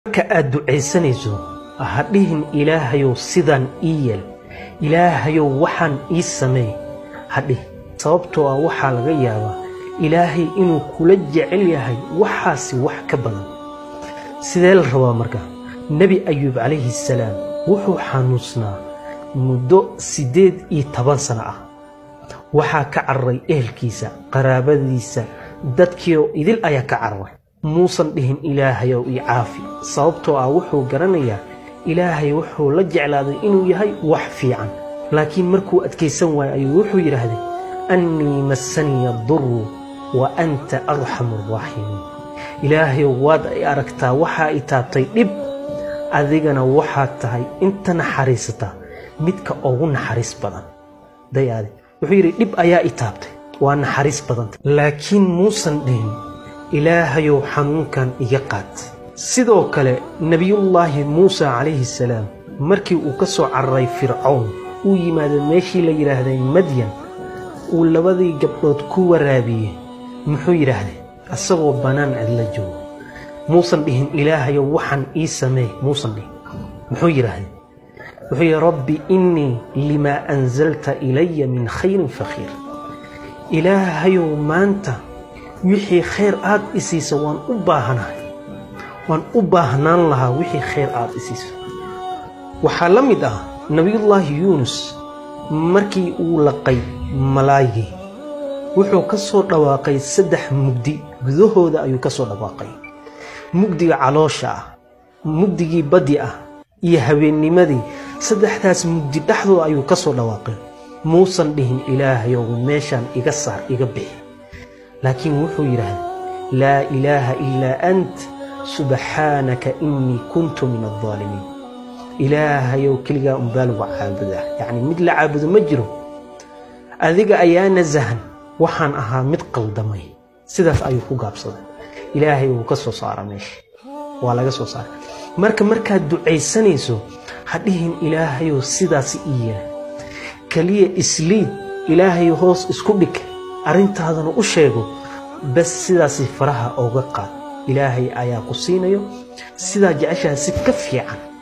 marka aad ducaysanayso ha dhihin ilaahayow sidaan ii yeel ilaahayow waxaan ii sameey ha dhihin sababtoo ah waxaa laga yaabaa ilaahay inuu kula jecel yahay waxaasi wax ka badan sidee la rabaa marka nebi ayuub calayhi salaam wuxuu xanuunsnaa muddo siddeed iyo toban sano ah waxaa ka cararay ehelkiisa qaraabadiisa dadkiioo idil ayaa ka cararay muusan dhihin ilaahayow ii caafi sababtoo ah wuxuu garanayaa ilaahay wuxuu la jeclaaday inuu yahay wax fiican laakiin markuu adkaysan waayo ayuu wuxuu yidhaahday annii massaniya duru wa anta arxamu araaximiin ilaahayow waad ay aragtaa waxaa i taabtay dhib adigana waxaad tahay inta naxariisata midka ugu naxariis badan dayaadi wuxuu yidhi dhib ayaa i taabtay waa naxariis badanta laakiin muusan dhihin ilaahayow xanuunkan iga qaad sidoo kale nebiyullaahi muusa calayhi salaam markii uu ka soo cararay fircown uu yimaado meeshii la yidhaahday madyan uu labadii gabdhood ku waraabiyey muxuu yidhaahday asagoo bannaan cidla joogo muusan dhihin ilaahayow waxaan ii sameey muusan dhihin muxuu yidhaahday wuxuu yidhi rabbi innii limaa anzalta ilaya min khayrin fakhiir ilaahayow maanta wixii khayr aad i siisa waan u baahanahay waan u baahnaan lahaa wixii khayr aad i siiso waxaa la mid ah nebiyullaahi yuunus markii uu laqay malaayigii wuxuu ka soo dhawaaqay saddex mugdi gudahooda ayuu ka soo dhawaaqay mugdiga caloosha ah mugdigii baddi ah iyo habeennimadii saddexdaas mugdi dhexdooda ayuu ka soo dhawaaqay muusan dhihin ilaahayow meeshaan iga saar iga bixi laakiin wuxuu yidhaahday laa ilaaha ilaa ant subxaanaka innii kuntu min aldaalimiin ilaahayow keligaa unbaa lagu caabudaa yacni mid la caabudo ma jiro adiga ayaa nasahan waxaan ahaa mid qaldamay sidaas ayuu ku gaabsaday ilaahay wuu ka soo saara meesha waa laga soo saara marka markaad ducaysanayso ha dhihin ilaahayow sidaasi ii yeela keliya isliid ilaahay hoos isku dhig arrintaadana u sheego bas sidaasi faraha ooga qaad ilaahay ayaa ku siinayo sidaa jeceshaha si ka fiican